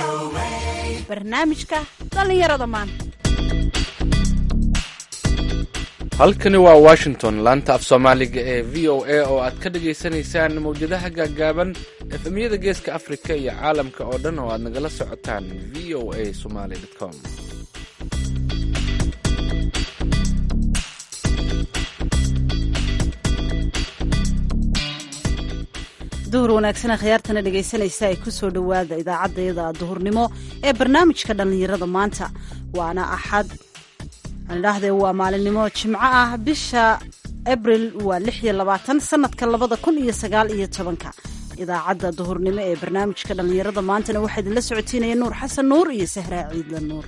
barnaamijka dhallinyarada maanta halkani waa washington laanta af soomaaliga ee v o a oo aad ka dhagaysanaysaan mawjadaha gaagaaban efemyada geeska afrika iyo caalamka oo dhan oo aad nagala socotaan v o a somaly com duhur wanaagsana khiyaartana dhegaysanaysa ay ku soo dhowaada idaacaddayada duhurnimo ee barnaamijka dhallinyarada maanta waana axad idhaahdee waa maalinimo jimco ah bisha abril waa lix iyo labaatan sanadka labada kun iyo sagaal iyo tobanka idaacadda duhurnimo ee barnaamijka dhallinyarada maantana waxaa idinla socotiinaya nuur xasan nuur iyo sahraa ciidla nuur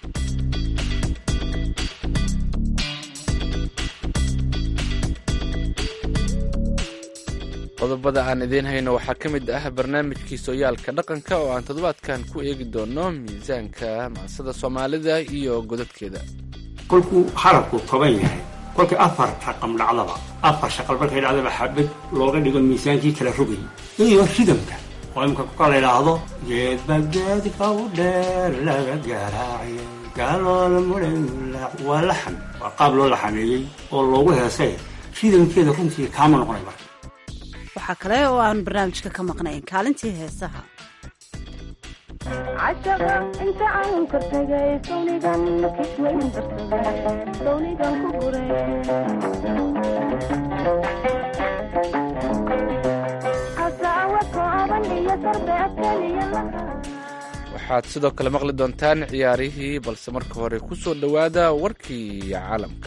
qodobada aan idiin hayno waxaa ka mid ah barnaamijkii sooyaalka dhaqanka oo aan toddobaadkan ku eegi doono miisaanka macsada soomaalida iyo godadkeeda kolkuu harabku toban yahay kolkii afar raqam dhacdaba afar shaqal markay dhacdaba xabad looga dhigo miisaankii kala rogay iyo ridamka oo imka kuka la idhaahdo geedbageedka u dheer laga garaaciyo gaaloola mudhayla waa laxan waa qaab loo laxameeyey oo loogu heesay ridamkeeda runtii kaama noqonay marka waxaa kale oo aan barnaamijka ka maqnayn kaalintii heesaha cashaqa inta aan kortagay sawnigan kisweyn darsaday sawnigan ku guray hasaawa kooban iyo darbeed keliya waxaad sidoo kale maqli doontaan ciyaarihii balse marka hore ku soo dhowaada warkii caalamka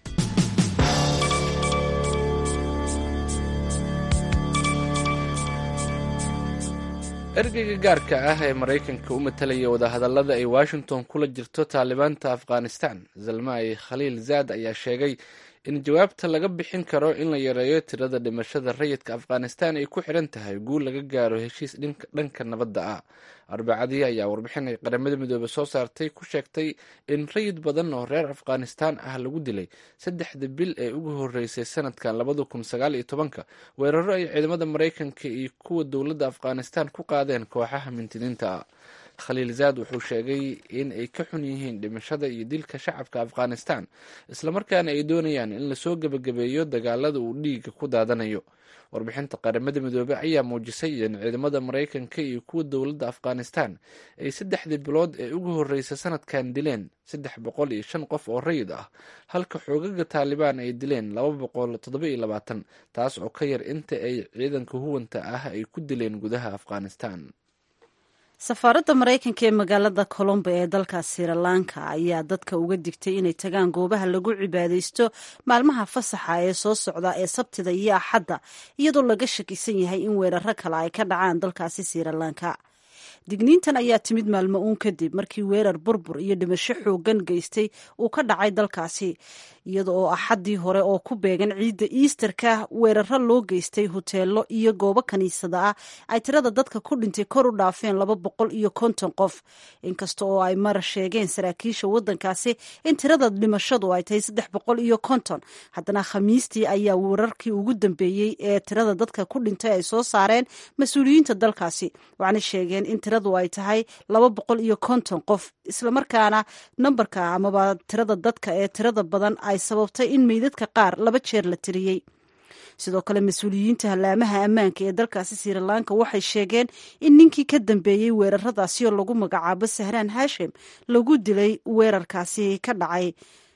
ergeyga gaarka ah ee maraykanka u matalaya wadahadallada ay washington kula jirto taalibaanta afghanistan zalmay khaliil zaad ayaa sheegay in jawaabta laga bixin karo in la yareeyo tirada dhimashada rayidka afghanistan ay ku xidhan tahay guul laga gaaro heshiis dhanka nabadda ah arbacadii ayaa warbixin ay qaramada midoobe soo saartay ku sheegtay in rayid badan oo reer afghanistan ah lagu dilay saddexda bil ee ugu horeysay sanadkan labada kun sagaal iyo tobanka weeraro ay ciidamada maraykanka iyo kuwa dowladda afghanistan ku qaadeen kooxaha mintidiinta ah khaliil zaad wuxuu sheegay in ay ka xun yihiin dhimashada iyo dilka shacabka afghanistan islamarkaana ay doonayaan in lasoo gebagabeeyo dagaalada uu dhiiga ku daadanayo warbixinta qaramada midoobey ayaa muujisay in ciidamada maraykanka iyo kuwa dowladda afghanistan ay saddexdii bilood ee ugu horreysay sanadkan dileen saddex boqol iyo shan qof oo rayid ah halka xoogaga taalibaan ay dileen laba boqol toddoba iyo labaatan taas oo ka yar inta ay ciidanka huwanta ah ay ku dileen gudaha afghanistan safaaradda maraykanka ee magaalada colombo ee dalka sirilanka ayaa dadka uga digtay inay tagaan goobaha lagu cibaadaysto maalmaha fasaxa ee soo socda ee sabtida iyo axadda iyadoo laga shakisan yahay in weeraro kale ay ka dhacaan dalkaasi sirilanka digniintan ayaa timid maalmo uun kadib markii weerar burbur iyo dhimasho xoogan geystay uu ka dhacay dalkaasi iyada oo axaddii hore oo ku beegan ciidda iisterka weeraro loo geystay hoteelo iyo goobo kaniisada ah ay tirada dadka ku dhintay kor u dhaafeen laba boqol iyo konton qof inkasta oo ay mar sheegeen saraakiisha waddankaasi in tirada dhimashadu ay tahay saddex boqol iyo konton haddana khamiistii ayaa weerarkii ugu dambeeyey ee tirada dadka ku dhintay ay soo saareen mas-uuliyiinta dalkaasi waxaana sheegeen in tiradu ay tahay laba boqol iyo konton qof islamarkaana nambarka amaba tirada dadka ee tirada badan ay sababtay in meydadka qaar laba jeer la tiriyey sidoo kale mas-uuliyiinta hallaamaha ammaanka ee dalkaasi sirilanka waxay sheegeen in ninkii ka dambeeyey weeraradaasi oo lagu magacaabo sahraan hashim lagu dilay weerarkaasi ka dhacay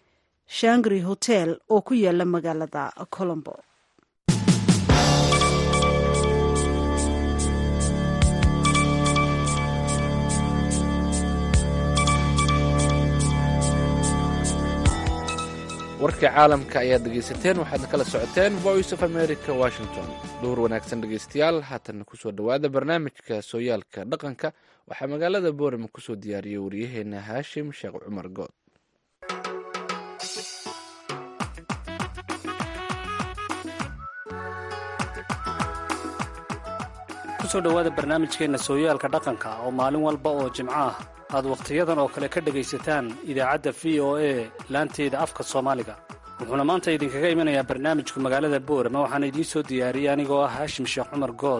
shangri hotel oo ku yaala magaalada colombo warkii caalamka ayaad dhegaysateen waxaadna kala socoteen voice of america washington dhowr wanaagsan dhegaystayaal haatanna kusoo dhowaada barnaamijka sooyaalka dhaqanka waxaa magaalada boorama kusoo diyaariyey waryaheena haashim sheekh cumar good kusoo dhowaada barnaamijkeenna sooyaalka dhaqanka oo maalin walba oo jimco ah aad wakhtiyadan oo kale ka dhegaysataan idaacadda v o a laanteeda afka soomaaliga wuxuuna maanta idinkaga imanayaa barnaamijku magaalada boorama waxaana idiin soo diyaariyey anigoo ah haashim sheekh cumar good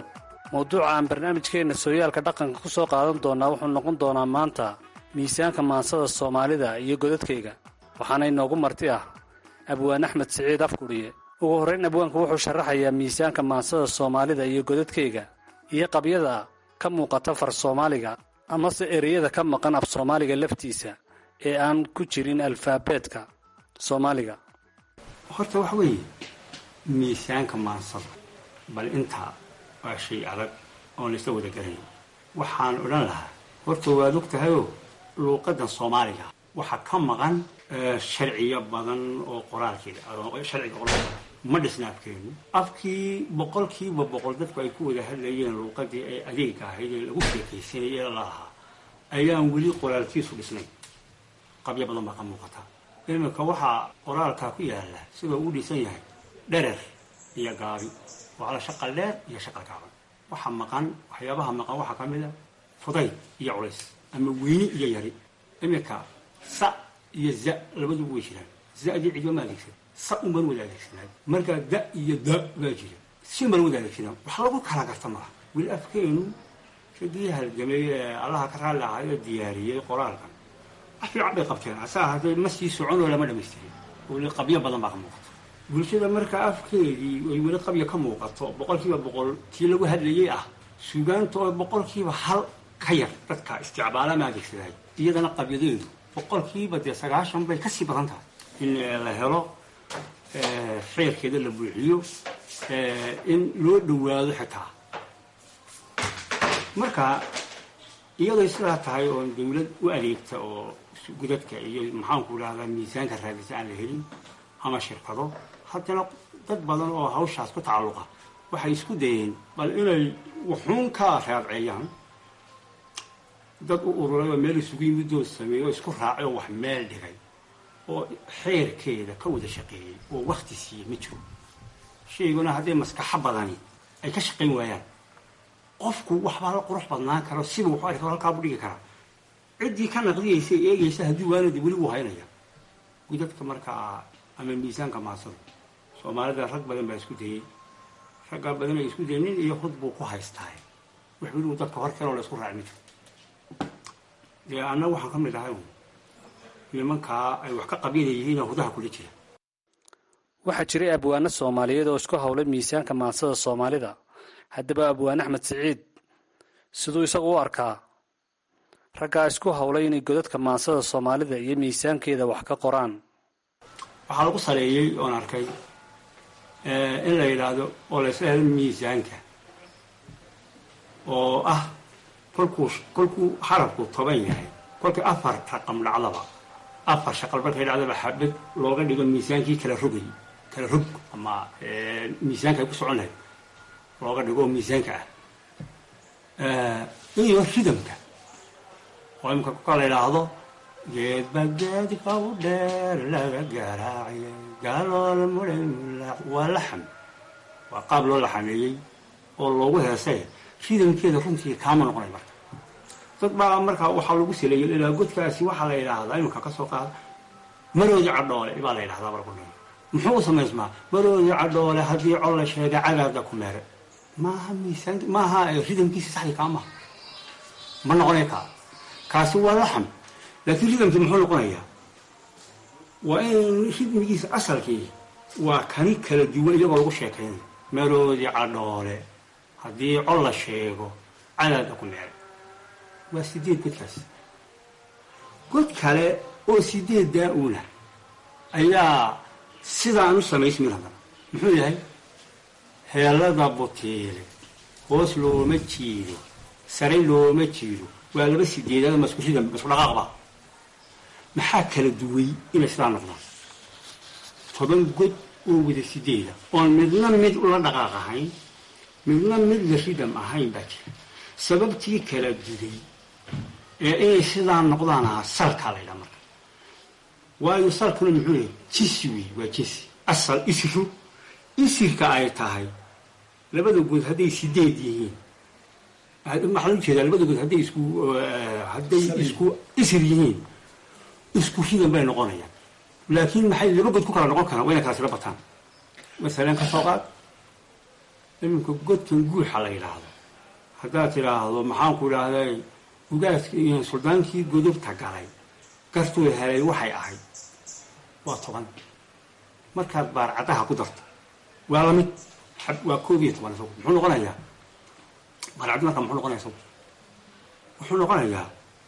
mawduuca aan barnaamijkeenna sooyaalka dhaqanka ku soo qaadan doonaa wuxuu noqon doonaa maanta miisaanka maansada soomaalida iyo godadkayga waxaana inoogu marti ah abwaan axmed siciid afkudhiye ugu horrayn abwaanku wuxuu sharaxayaa miisaanka maansada soomaalida iyo godadkayga iyo qabyada ka muuqata far soomaaliga amase ereyada ka maqan af soomaaliga laftiisa ee aan ku jirin alfaabeetka soomaaliga horta waxa weeye miisaanka maansada bal intaa waa shay adag oon laysla wada garanayn waxaan odhan lahaa horta waad og tahayoo luuqaddan soomaaliga waxaa ka maqan sharciyo badan oo qoraalkeeda sharciga qoraalka ma dhisna afkeenu afkii boqolkiiba boqol dadku ay ku wada hadlayeen luuqadii ay adeega ahayd ee lagu sheekaysanayay ee lalahaa ayaan weli qoraalkiisu dhisnayn qabyo badan baa ka muuqata iminka waxaa qoraalkaa ku yaala sidoo uu dhisan yahay dherer iyo gaabi waa la shaqal dheer iyo shaqal gaaban waxaa maqan waxyaabaha maqan waxaa ka mid a fudayd iyo culays ama weyni iyo yari iminka sa iyo za labaduba way jiraan zadii cidba ma adeegsan sa unbaan wada adeegsanaay markaa da iyo da baa jira si baan wada adeegsanaa wax lagu kala garta malaha weli afkeenu ragii halgamay ee allaha ka raalli ahay oo diyaariyey qoraalkan wax fiican bay qabteen hase ahaatee ma sii soconoo lama dhamaystirin weli qabyo badan baa ka muuqata bulshada markaa afkeedii ay weli qabya ka muuqato boqolkiiba boqol tii lagu hadlayey ah sugaanta oo boqolkiiba hal ka yar dadka isticbaala ma adeegsadahay iyadana qabyadeedu boqolkiiba dee sagaashan bay kasii badan tahay in la helo khayrkeeda la buuxiyo in loo dhowaado xitaa marka iyaday sidaa tahay oo dawlad u adeegta oo gudadka iyo maxaanku idhahdaa miisaanka raadisa aan la helin ama shirkado haddana dad badan oo hawshaas ku tacalluqa waxay isku dayeen bal inay wuxuun ka raadceeyaan dad u ururay oo meel isugu yimidoo sameeyey oo isku raacay oo wax meel dhigay oo xeerkeeda ka wada shaqeeyey oo wakti siiyey ma jiro shayguna hadday maskaxo badani ay ka shaqayn waayaan qofku waxbaa la qurux badnaan karo siba waxu arki karo halkaa buu dhigi karaa ciddii ka naqdiyaysa ee eegaysa haddii waanadi weli wuu haynaya gudadka markaa ama miisaanka maasada soomaalida rag badan baa isku dayey raggaa badan ay isku dayey nin iyo hud buu ku haystaa wax weli uu dadka hor kaloo la isku raaci ma jiro dee annaga waxaan ka mid ahay nimankaa ay wax ka qabyada yihiinoo hudaha kula jira waxaa jiray abwaano soomaaliyeed oo isku howlay miisaanka maansada soomaalida haddaba abwaan axmed siciid siduu isagu u arkaa raggaa isku howlay inay godadka maansada soomaalida iyo miisaankeeda wax ka qoraan waxaa lagu saleeyey oon arkay in la yidhaahdo oo laysla helo miisaanka oo ah kolkuu kolkuu xarabku toban yahay kolkii afar raqam dhacdaba afar shaqal markay dhacdaba xabad looga dhigo miisaankii kala rogay kala rog ama miisaanka ay ku socon lahayd looga dhigo oo miisaanka ah iyo ridamka oo imika kuka la yidhaahdo geedba geedka u dheer laga garaaciye gaaloola mudhamla waa laxam waa qaab loo laxameeyey oo loogu heesay ridamkeeda runtii kaama noqonay marka dad baa markaa waxaa lagu saleeyay ilaa godkaasi waxaa la yidhaahdaa imika ka soo qaada maroodi cadhoole baa la yidhahdaa marku muxuu u samaysmaa maroodi cadhoole haddii col la sheega cadaabda ku meere maaha miisaan maaha ridamkiisa saxdi kaa maha ma noqonay kaa kaasi waa laxam laakiin ridamkii muxuu noqonayaa waa in ridmigiisa asalkii waa kani kala duwan iyagoo lagu sheekaynayo maroodi cadhoole haddii col la sheego cadaabda ku meere waa sideed godkaas god kale oo sideed daa-uuna ayaa sidaan u samaysmin haddana muxuu yahay heelada butiile hoos looma jiido sare looma jiido waa laba sideedaad masku rida masku dhaqaaqba maxaa kala duway inay sidaa noqdaan toban god oo wada sideeda oon midna mid ula dhaqaaq ahayn midna mid la ridam ahayn baa jira sababtii kala duday ee inay sidaa noqdaan ahaa salkaa laydhaa marka waayo salkuna muxuu leeyahy jinsi wey waa jinsi asal isiru isirka ay tahay labada good hadday sideed yihiin maxaa u jeedaa labada good hadday isku hadday isku isir yihiin isku ridan bay noqonayaan laakiin maxay laba god ku kala noqon karaan waa inay kala sila bataan masalan ka soo qaad iminka godkan guuxa la yidhaahdo haddaad tidhaahdo maxaanku idhaahday ugaaskii iyo suldaankii godobta galay gartuu helay waxay ahayd waa toban markaad baarcadaha ku darto waa lamid waa koob iyo toban isagu muxuu noqonayaa baarcaddi marka muxuu noqonaya isagu wuxuu noqonayaa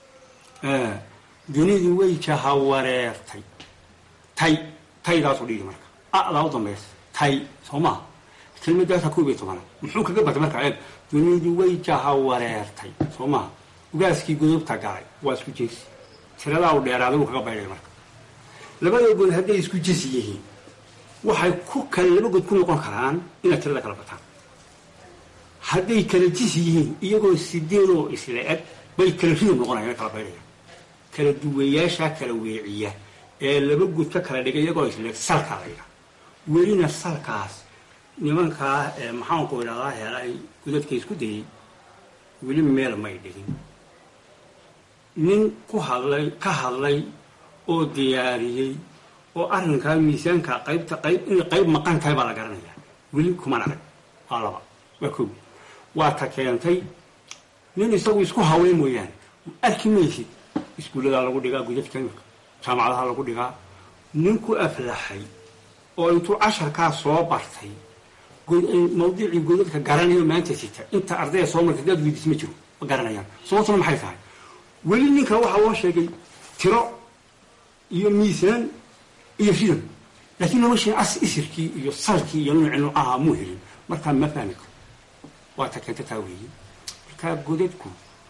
dunidu way jahawareertay tay taydaasu dhigi marka adaa u dambaysa tay soo maha kelmadaasa koob iyo tobana muxuu kaga batay marka eeg dunidu way jahawareertay soo maha ugaaskii godobta galay waa isku jinsi tiradaa u dheeraaday wuu kaga baydhay marka labada good hadday isku jinsi yihiin waxay ku kale laba good ku noqon karaan inaad tirada kala bataan hadday kala jinsi yihiin iyagoo sideedoo isla eg bay kala ridab noqonayan kala baydhaya kala duwayaashaa kala weeciya ee laba good ka kala dhigay iyagoo isla eg salkaa la yidhaha welina salkaas nimankaa ee maxaanku idhahdaa helay godadka isku dayay weli meel may dhigin nin ku hadlay ka hadlay oo diyaariyey oo arrinkaa miisaanka qaybta qayb inay qayb maqan tahay baa la garanayaa weli kuman arag waa laba waa kow waa ta keentay nin isagu isku hawey mooyaane arki maysid iskuulladaa lagu dhigaa gudadka jaamacadaha lagu dhigaa nin ku aflaxay oo intuu casharkaa soo bartay mawdicii godadka garanayo maanta sita inta ardaya soo martay daad weydiis ma jiro ma garanayaan sababtuna maxay tahay weli ninka waxaa loo sheegay tiro iyo miisaan iyo ridam laakiin lama sheegin as isirkii iyo salkii iyo nuuci nuucaha muu helin markaa ma fahmi karo waa ta keenta taa weeye markaa godadku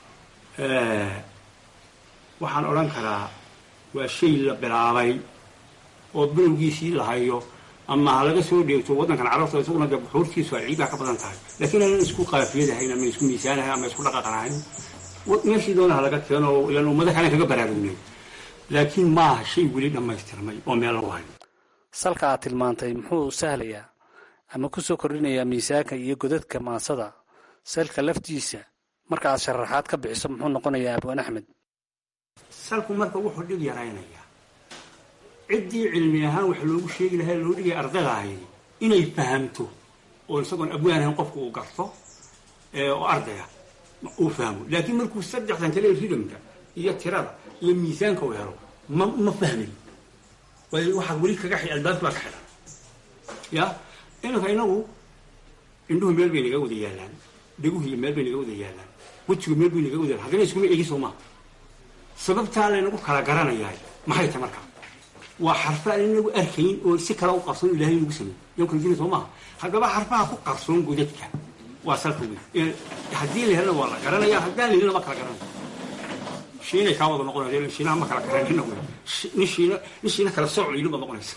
waxaan odhan karaa waa shay la bilaabay oo bilowgiisii la hayo ama ha laga soo dheegto waddankan carabta isaguna dee buxuurtiisu ay ciidaa ka badan tahay laakiin aanan isku qaafiyadahayn ama isku miisaanahayn ama isku dhaqaqanahayn meeshii doona ha laga keeno ilaan ummado kale kaga baraarugnay laakiin maaha shay weli dhammaystirmay oo meel lagu hayo salka aad tilmaantay muxuu sahlayaa ama ku soo kordhinayaa miisaanka iyo godadka maansada salka laftiisa marka aad sharaxaad ka bixiso muxuu noqonayaa abwaan axmed salku marka wuxuu dhib yaraynayaa ciddii cilmi ahaan wax loogu sheegi lahaa loo dhigaya ardaydahay inay fahamto oo isagoon abwaan ahayn qofku uu garto oo ardaya uu fahmo laakiin markuu saddexdan kale ridamka iyo tirada iyo miisaanka uu helo ma ma fahmayo waayo waxaa weli kaga xi albaabki baa ka xidhan ya iminka inagu indhuhu meel bay naga wada yaalaan dheguhiiyo meel bay naga wada yaalaan wejigu meel bay naga wada yaalaan haddana iskuma egi soo maaha sababtaa laynagu kala garanayahay maxay tahay markaa waa xarfa aan inagu arkayn oo si kale u qarsoon ilahay nagu sameey yan kala jina soo maaha haddaba xarfaha ku qarsoon godadka waa salka wey haddii la helana waa la garanaya haddaan la helina ma kala garanaya shiinay kaa wada noqonaysa shiinaha ma kala garanayna wey nin shiina nin shiina kala sooc layidhi baad noqonaysa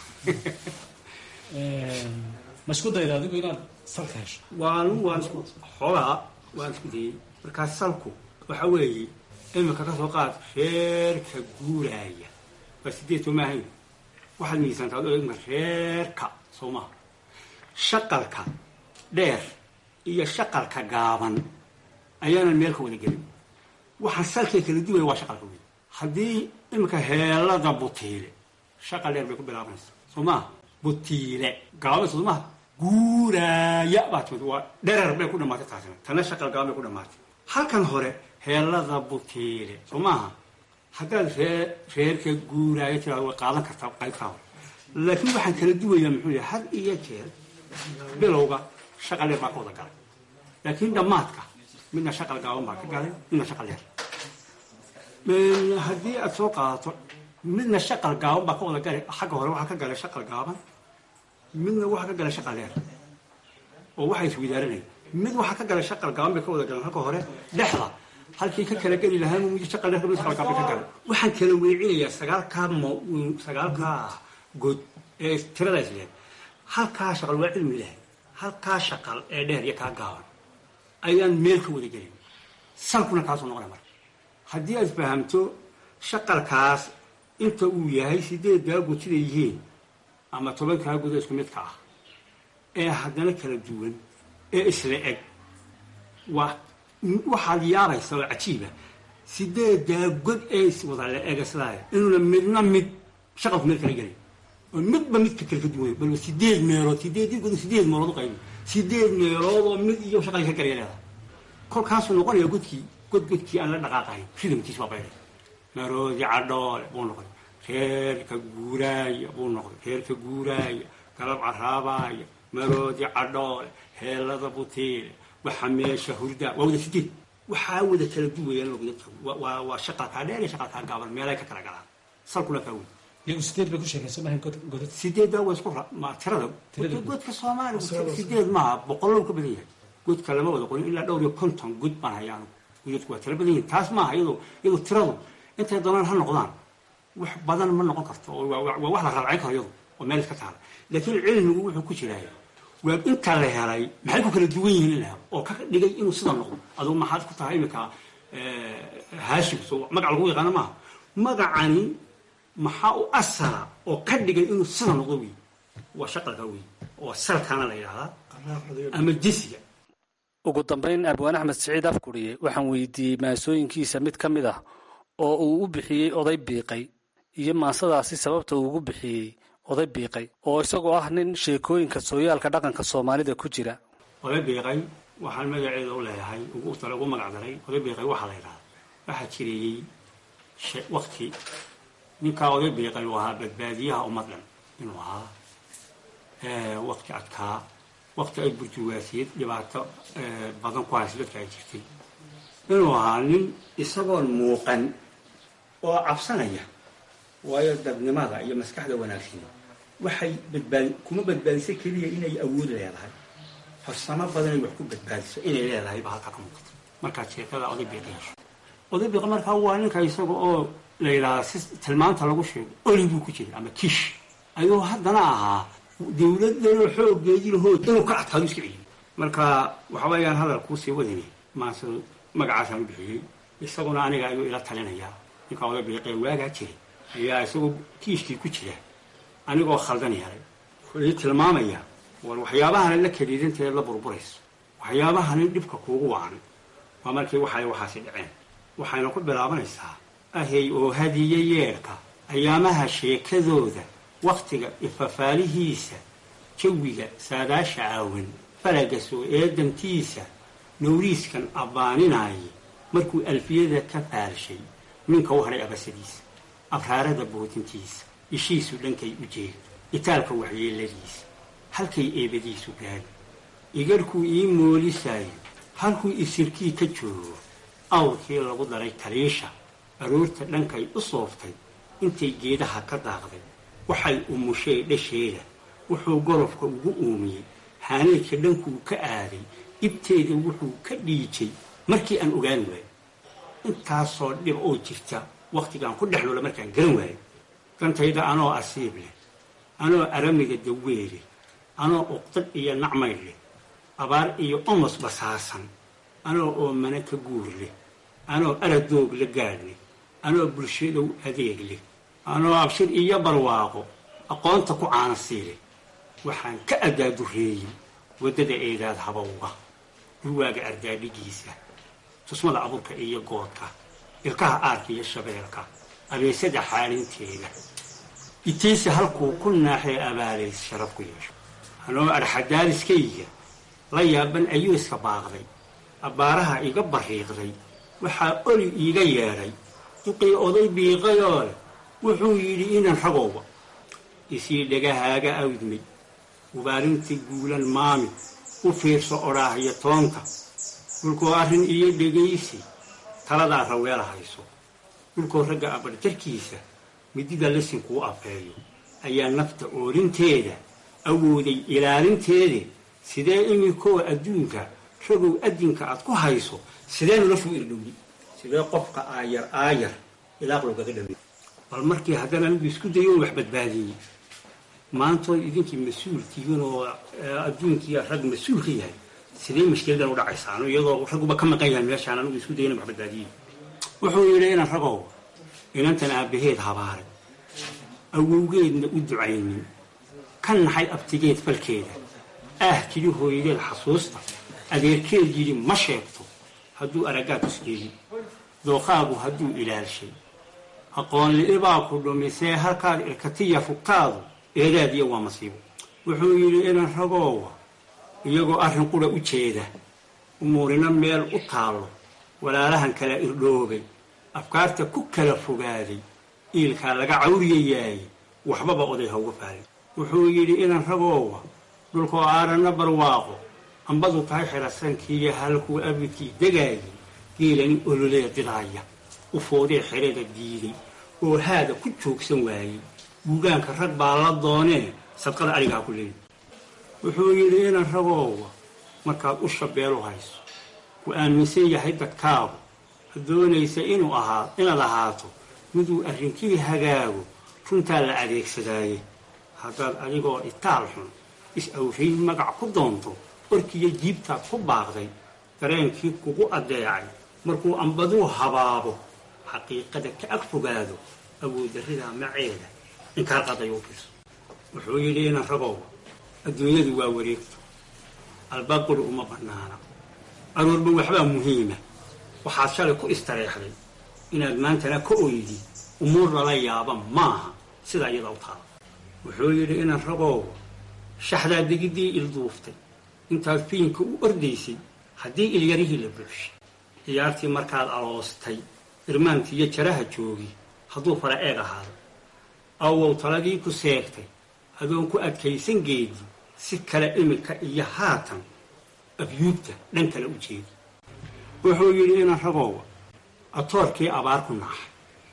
ma isku dayda adigu inaad salka hesho waan waan isku xoogaa waan isku dayey markaa salku waxa weeye imika ka soo qaad reerka guuraaya waa sideed soo maahayn waxaad miisaantaa ad eegma reerka soo maha shaqalka dheer iyo shaqalka gaaban ayaanan meel ka wada gelin waxaan salkay kala duwaya waa shaqalka weyn haddii imika heelada butiile shaqal dheer bay ku bilaabanaysa soo maha butiile gaaban soo maha guuraaya baa timid waa dherer bay ku dhamaatay taasina tana shaqal gaaban bay ku dhamaatay halkan hore heelada butiile soo maaha haddaad ree reerka guuraaya tiraado way qaadan kartaa qaybtaa hore laakiin waxaan kala duwayaa muxuu yahay had iyo jeer bilowga shaqal dheer baa ka wada galay laakiin dhammaadka midna shaqal gaaban baa ka galay midna shaqal dheer haddii aad soo qaadato midna shaqal gaaban baa ka wada galay xagga hore waxaa ka galay shaqal gaaban midna waxaa ka galay shaqal dheer oo waxay iswidaaranaya mid waxaa ka galay shaqal gaaban bay ka wada galeen halka hore dhexda halkii ka kala geli lahaa mid shaqal dheer mid shaqal gaaban ka galay waxaan kala weecinayaa sagaalkaa mo sagaalkaa good ee tirada isleed halkaa shaqal waa cilmi lahay halkaa shaqal ee dheer iyo kaa gaaban ayaan meel ka wada gelin salkuna kaasuu noqonay marka haddii aad fahamto shaqalkaas inta uu yahay sideeddaa good siday yihiin ama tobankaa gudo isku midka ah ee haddana kala duwan ee isla eg waa waxaad yaabaysa oo cajiiba sideeddaa god ee iswada la ega sidaaya inuuna midna mid shaqalku meel kala gelay oo midba midka kale ka duwan balba sideed meelood sideedii god sideed meelood u qaybi sideed meelood oo mid iyo shaqal ka galaya leedahay kolkaasuu noqonaya godkii god godkii aan la dhaqaaqayn ridamkiis baa baydhay maroodi cadhoole buu noqday reerka guuraaya buu noqday reerka guuraaya galab caraabaaya maroodi cadhoole heelada butiile waxa meesha hurdaa waa wada sideed waxaa wada kala duwayaan loo dadka waa waa shaqalkaa dheer iyo shaqalkaa gaaban meelay ka kala galaan salkuna kaa wey iyagu sideed bay ku sheekaysan mahayn godad sideeddaa waa isku ra- ma tirada Tirada guud. godka soomaaliga sideed maaha boqollow ka badan yahay godka lama wada qorin ilaa dhowr iyo konton god baan hayaa anugu godadku waa tira badan yihin taas maaha iyadoo iyadoo tiradu intay doonaan ha noqdaan wax badan ma noqon karto oo waa waa- waa wax la raacin karo iyadu oo meel iska taala laakiin cilmigu wuxuu ku jiraa waa inta la helay maxay ku kala duwan yihiin in la helo oo ka dhigay inuu sida noqdo adugu maxaad ku tahay iminka haashim so magac lagu yaqaano maaha magacani maxaa u asala oo ka dhigay inuu sida noqdo wey waa shaqalka wey oo salkaana la yidhahdaa ama jisiga ugu dambayn abwaan axmed siciid afkuriye waxaan weydiiyey maasooyinkiisa mid ka mid ah oo uu u bixiyey oday biiqay iyo maasadaasi sababta uu ugu bixiyey oday biiqay oo isagoo ah nin sheekooyinka sooyaalka dhaqanka soomaalida ku jira oday biiqay waxaan magaceeda u leeyahay ugu tale ugu magac daray oday biiqay waxaa la yidhahdaa waxaa jireeyey she- wakti ninkaa oday biiqay uu ahaa badbaadiyaha ummad dhan inuu ahaa Eh, wakti adkaa wakti ay burjuwaasiyad dhibaato eh, badan ku haysa dadka ay jirtay inuu ahaa nin isagoon muuqan oo cabsanaya waayo dadnimada iyo maskaxda wanaagsan waxay badbaadi kuma badbaadiso keliya inay awood leedahay farsamo badan ay wax ku badbaadiso inay leedahay baa halkaa ka muuqata markaad sheekada oday biiqa hesho oday biiqa markaa waa ninka isaga oo la yidhahdaa si tilmaanta lagu sheego oli buu ku jiray ama kish ayuu haddana ahaa dawladdanoo xoogeedii lahood inuu ka adkaado iska celiyay marka waxa weeyaan hadal kuusii wadini maase magacaasaan u bixiyey isaguna aniga ayuu ila talinayaa ninka oday biiqee waagaa jiray ayaa isagoo kiishkii ku jira anigoo khaldan yaray wuxuu ii tilmaamaya war waxyaabahana la keliidanteed la burburayso waxyaabahani dhibka kuugu wacan waa markii waxay waxaasi dhaceen waxayna ku bilaabanaysaa ahey oo hadiye yeedhka ayaamaha sheekadooda wakhtiga ifafaalihiisa jawiga saadaasha aawan falaga soo eedantiisa nawriiskan abbaaninaaye markuu alfiyada ka faalshay ninka u hadhay abasadiisa abraarada boodintiisa ishiisu dhankay u jeedo itaalka waxyeeladiisa halkay eebadiisu gaadhi igarhkuu ii moolisaayo halkuu isirkii ka joogo awrkii lagu daray taliisha aroorta dhankay u sooftay intay geedaha ka daaqday waxay umushay dhasheeda wuxuu golofka ugu uumiyey haaneedka dhankuu ka aaday ibteeda wuxuu ka dhiijay markii aan ogaan waayo intaasoo dhib oo jirta wakhtigaan ku dhex noola markaan garan waayo dantayda anoo asiib leh anoo aramiga daweele anoo uqdad iyo nacmayl leh abaar iyo omos basaasan anoo oomane ka guur leh anoo aradoog la gaadh leh anoo bulshadow adeeg leh anoo abshir iyo barwaaqo aqoonta ku caana siileh waxaan ka addaadureeyey waddada eedaad habowga dhurwaaga ardaadhigiisa tusmada abuurka iyo goodka ilkaha aarka iyo shabeelka abeesada xaalinteeda itiisa halkuu ku naaxee abaalays sharaf ku yeesho anoo arxadaaliskayga la yaaban ayuu iska baaqday abbaaraha iga bariiqday waxaa oli iiga yeedhay duqii oday biiqayoo leh wuxuu yidhi inan ragowba isii dhegahaaga awdmay ubaarintii guulan maami u fiirso odhaahyo toonta dhulkoo arrin iyo dhegaysi taladaa raweela hayso dhulkoo ragga abarjarkiisa midida lasinkuu afeeyo ayaa nafta oorinteeda awooday ilaalinteede sidee iminkoo adduunka ragow adinka aad ku hayso sidee noloshu u irdhowdi sidee qofka aayar aayar ilaaq loogaga dhawey bal markii haddana anigu isku dayo wax badbaadiyey maantood idinkii mas-uul tihiin oo adduunkii rag mas-uul ka yahay sidee mashkiladan u dhacaysaan iyadoo ragguba ka maqan yahay meeshaan anigu isku dayo in wax badbaadiyey wuxuu yidhi inaan ragow inantan aabbaheed habaaray awowgeedna u ducaynin ka naxay abtigeed falkeeda ah tidhi hooyadeed xasuusta adeerkeed yidhi ma sheegto hadduu araggaa tusgeeyi dooqaagu hadduu ilaalshay aqoonli'ibaa ku dhumisee halkaad irkatiya fugtaadu eedaadiya waa masiibo wuxuu yidhi inan ragoowa iyagoo arrin qura u jeeda umuurina meel u taallo walaalahan kala irdhoobay afkaarta ku kala fogaaday iilkaa laga cawriyayaay waxbaba oday ha uga faalin wuxuu yidhi inan ragoowa dhulkoo aaranna barwaaqo ambadu tahay xerasankiiyo halkuu abidkii degaayay geelani ololee didaaya u foodee xerada diiday oo haada ku joogsan waayey buugaanka rag baa la doonee sadqada arigaa ku leeyi wuxuu yidhi inan ragoowa markaad u shabeelu hayso ku aaminsan yahay dadkaagu ha doonaysa inuu ahaa inaad ahaato miduu arrinkii hagaago runtaa la adeegsadaaye haddaad adigoo itaal xun is-awrayn magac ku doonto orkiyo jiibtaad ku baaqday dareenkii kugu addeecay markuu ambaduu habaabo xaqiiqada ka ag fogaado awooddarridaa maceeda inkaar qaday u fiso wuxuu yidhi inan ragow adduunyadu waa wareegto albaaquri uma bannaana aroorba waxbaa muhiima waxaad shalay ku istareexday inaad maantana ka oydi umuur lala yaaba maaha sidaa iyada u taala wuxuu yidhi inan ragow shaxdaa degiddii ilduuftay intaad fiinka u ordaysay haddii ilyarihii la buuxshay ciyaartii markaad aloostay irmaantii iyo jaraha joogi hadduu fara eeg ahaado awow taladii ku seegtay adoon ku adkaysan geedi si kale iminka iyo haatan abyuubta dhan kale u jeedi wuxuu yidhi inan ragoowa atoorkii abaar ku naaxay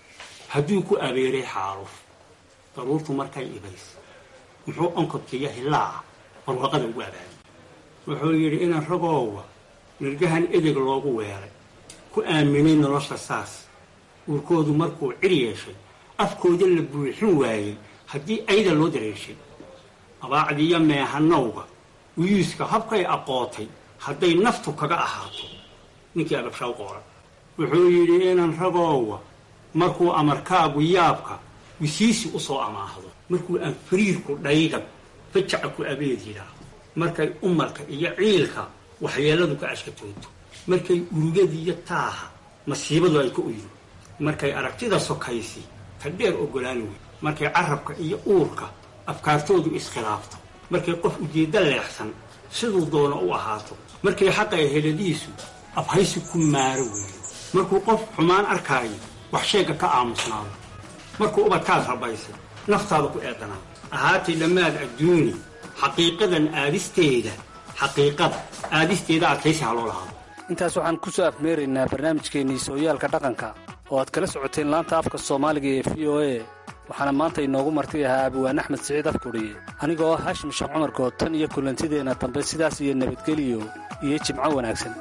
hadduu ku abeeray xaaluf daruurtu markay ibays muxuu onkodkiiyo hillaaca barwaqada ugu abaayay wuxuu yidhi inan ragoowa nirgahan edeg loogu weelay ku aaminay nolosha saas uurkoodu markuu cir yeeshay afkooda la buuxin waayey haddii ayda loo dareeshay abaacdiiyo meehanowga wiyuuska habkay aqootay hadday naftu kaga ahaato ninkii ababshaw qooran wuxuu yidhi inan ragoowa markuu amarkaagu yaabka wisiisi u soo amaahdo markuu aan fariirku dhaygan fajaca ku abeed yidhaahdo markay umarka iyo ciilka waxyeelladu ka ashkatooto markay urugadiiyo taaha masiibadu ay ka uydo markay aragtida sokaysi ta dheer oggolaan wey markay carabka iyo uurka afkaartoodu iskhilaafto markay qof ujeeddo leexsan siduu doono u ahaato markay xaqay heladiisu afhaysi ku maaro weeyo markuu qof xumaan arkaayo wax sheegga ka aamusnaado markuu ubadkaad rabaysay naftaada ku eedanaa ahaatay dhammaad adduuni xaqiiqadan aadisteeda xaqiiqada aadisteeda adkaysi ha loo lahaado intaas waxaan ku soo afmeeraynaa barnaamijkeennii sooyaalka dhaqanka oo aad kala socoteen laanta afka soomaaliga ee v o a waxaana maanta inoogu marti ahaa abwaan axmed siciid afkudhiye anigoo ah haashim sheekh cumar good tan iyo kulantideenna dambe sidaas iyo nabadgeliyo iyo jimco wanaagsan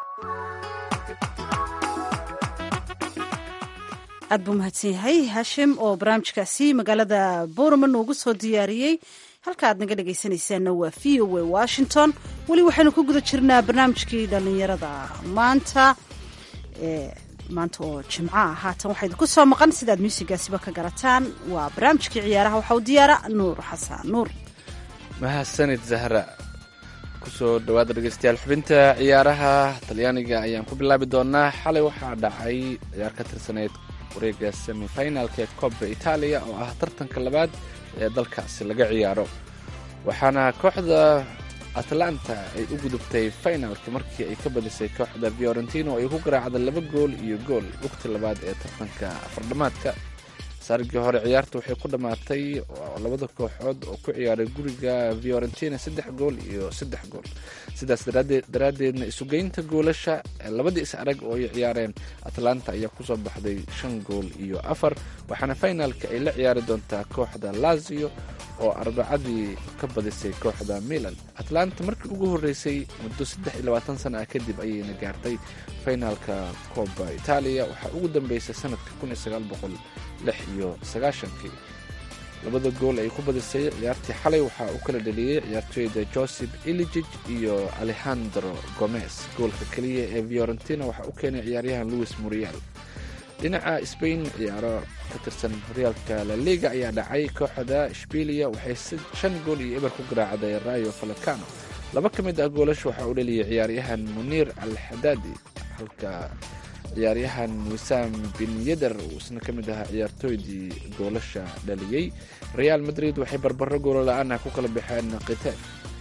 aad buu mahadsan yahay haashim oo barnaamijkaasi magaalada boorama noogu soo diyaariyey halka aad naga dhegaysanaysaanna waa v o a washington weli waxaynu ku guda jirnaa barnaamijkii dhallinyarada maanta maanta oo jimco ah haatan waxaa idinku soo maqan sidaad muusigaasiba ka garataan waa barnaamijkii ciyaaraha waxaa u diyaara nuur xasan nuur mahadsanid zahra kusoo dhawaada dhegeystayaal xubinta ciyaaraha talyaaniga ayaan ku bilaabi doonaa xalay waxaa dhacay ciyaar ka tirsaneyd wareega semifinalka ee koobka itaaliya oo ah tartanka labaad ee dalkaasi laga ciyaaro waxaana kooxda atlanta ay u gudubtay finalka markii ay ka badisay kooxda fiorentino ay ku garaacda laba gool iyo gool waqti labaad ee tartanka afardhamaadka saarigii hore ciyaarta waxay ku dhammaatay labada kooxood oo ku ciyaaray guriga fiorentina saddex gool iyo saddex gool sidaas daraaddeedna isugeynta goolasha labadii is arag oo ay ciyaareen atlanta ayaa kusoo baxday shan gool iyo afar waxaana finalka ay la ciyaari doontaa kooxda lazio oo arbacadii ka badisay kooxda milan atlanta markii ugu horreysay muddo saddex iyo labaatan sana ah kadib ayayna gaartay finalka kooba itaaliya waxaa ugu dambeysay sanadka kun iyo sagaal boqol lix iyo sagaashankii labada gool ay ku badisay ciyaartii xalay waxaa uu kala dheliyey ciyaartooyda joseph iligig iyo alejandro gomez goolka keliya ee fiorentina waxaa u keenay ciyaaryahan louis murial dhinaca spain ciyaaro ka tirsan horyaalka la liga ayaa dhacay kooxda shbilia waxay shan gool iyo eber ku garaacday rayo falacano laba ka mid ah goolasha waxaa uu dheliyay ciyaaryahan muniir al xadaadi halka ciyaaryahan wisaam bin yeder uu isna ka mid ahaa ciyaartooydii goolasha dhaliyey real madrid waxay barbaro goolo la-aan ah ku kala baxeen khitaaf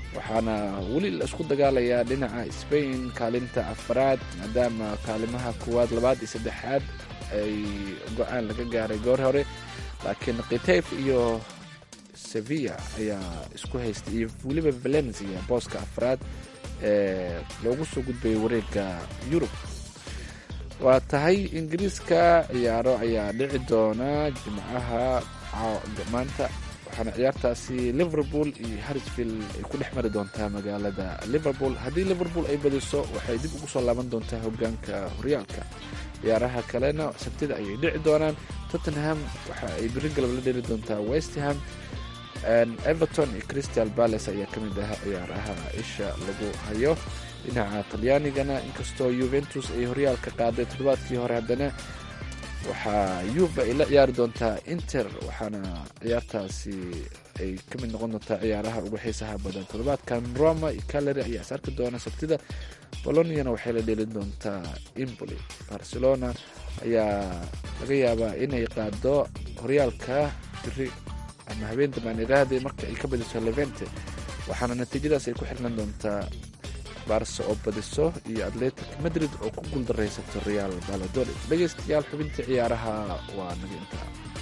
waxaana weli la isku dagaalayaa dhinaca spain kaalinta afaraad maadaama kaalimaha koowaad labaad iyo saddexaad ay go-aan laga gaaray goor hore laakiin kitayf iyo sevilla ayaa isku haystay iyo weliba valencia booska afraad ee loogu soo gudbayay wareega yurub waa tahay ingiriiska ciyaaro ayaa dhici doona jimcaha maanta waxaana ciyaartaasi liverpool iyo harrisfield ay ku dhex mari doontaa magaalada liverpool haddii liverpool ay badiso waxay dib ugu soo laaban doontaa hogaanka horyaalka ciyaaraha kalena sabtida ayay dhici doonaan tottenham waxa ay biri galab la dheli doontaa westham everton iyo crystal palace ayaa ka mid ah ciyaaraha isha lagu hayo dhinaca talyaanigana inkastoo yuventus ay horyaalka qaaday toddobaadkii hore haddana waxaa yuva ay la ciyaari doontaa inter waxaana ciyaartaasi ay ka mid noqon doontaa ciyaaraha ugu xiisaha badan toddobaadkan roma iyo caleri ayaa is arki doona sabtida boloniana waxay la dheelin doontaa imboli barcelona ayaa laga yaabaa inay qaado horyaalka biri ama habeen dambaan iraahde marka ay ka badiso levente waxaana natiijadaas ay ku xirnan doontaa barse oo badiso iyo atletic madrid oo ku guuldaraysato real baladolid dhegaystayaal xubintii ciyaaraha waa naga intaa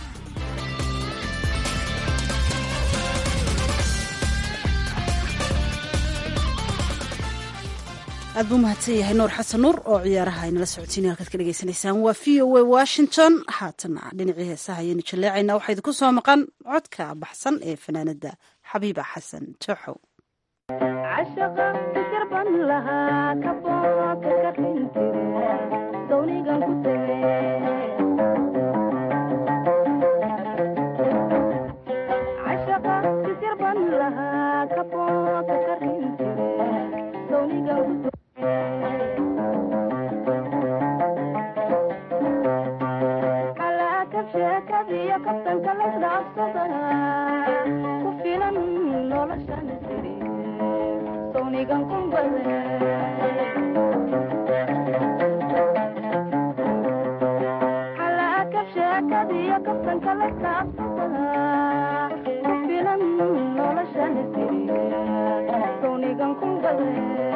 aad buu mahadsan yahay nuur xasan nuur oo ciyaaraha aynala socotiinay halkaad ka dhegaysanaysaan waa v o a washington haatana dhinacii heesaha ayaynu jaleecaynaa waxaa idinku soo maqan codka baxsan ee fanaanada xabiiba xasan tooxow cashaqa fikirban lahaa kabooka ka dhintire dawnigan ku tege cashaqa fikirban lahaa kabooka ka dhintire dawnigan ku tege xalaakab sheekadiyo kabtanka lasdhaafsada ku filan noloshan siri sawnigan kumbade xalaakab sheekadiyo kabtanka lasdhaafsada ku filan noloshan siri sawnigan kumbade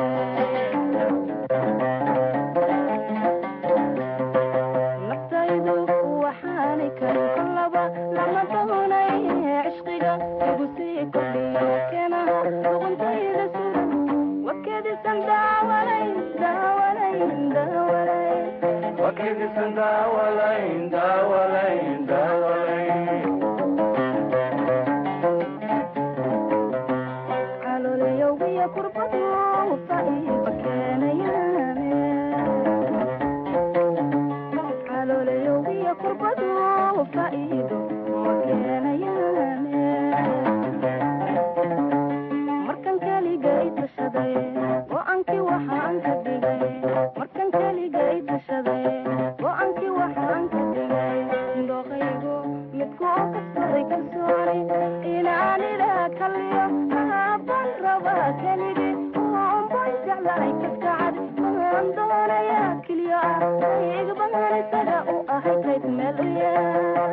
naftaydu waxaani karin kolaba lama doonay cishqiga igu sii kordhiyo keenaha luquntayda suran wakedisan daawalayn daawalayn daawalayn wakedisan daawalayn daawalayn daawalayn calooliyowgiyo kurbadu faiiba keenayaane calooliyowgiyo kurbadu faa'iido ma keenayaane markan keligay tashaday go-aankii waxaan ka dhigay markan keligay tashaday go-aankii waxaan ka dhigay dooqaygu midku oo kasbaday kalsooni inaan ilaa kaliyo maaban rabaa keligii oonbay jeclahay kaskacad maan doonaya keliyo ah igbahan isaga u ahay kayd meel u yaal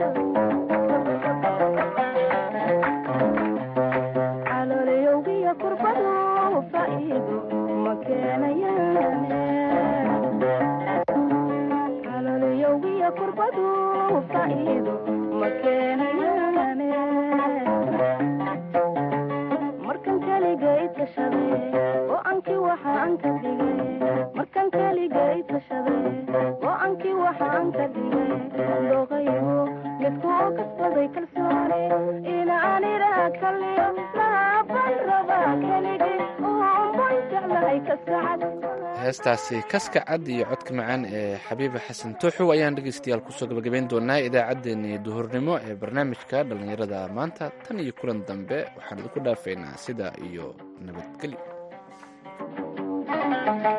calooliyowgiyo kurbadu faa'iido ma keenayaane calooliyowgiyo kurbadu faa'iido ma keenayaane markan keligay tashaday go-aankii waxaan ka dhigay markan keligay tashaday go-aankii waxaan ka dhigay dooqaygu midku oo kasbaday kalsooni inaan iraa kaliyo laaban rabaa keligii oonbay jeclahay kaskacad heestaasi kaska cad iyo codka macaan ee xabiiba xasan tooxow ayaan dhegaystayaal kusoo gabagabayn doonaa idaacaddeenii duhurnimo ee barnaamijka dhallinyarada maanta tan iyo kulan dambe waxaan idinku dhaafaynaa sidaa iyo nabadgelyo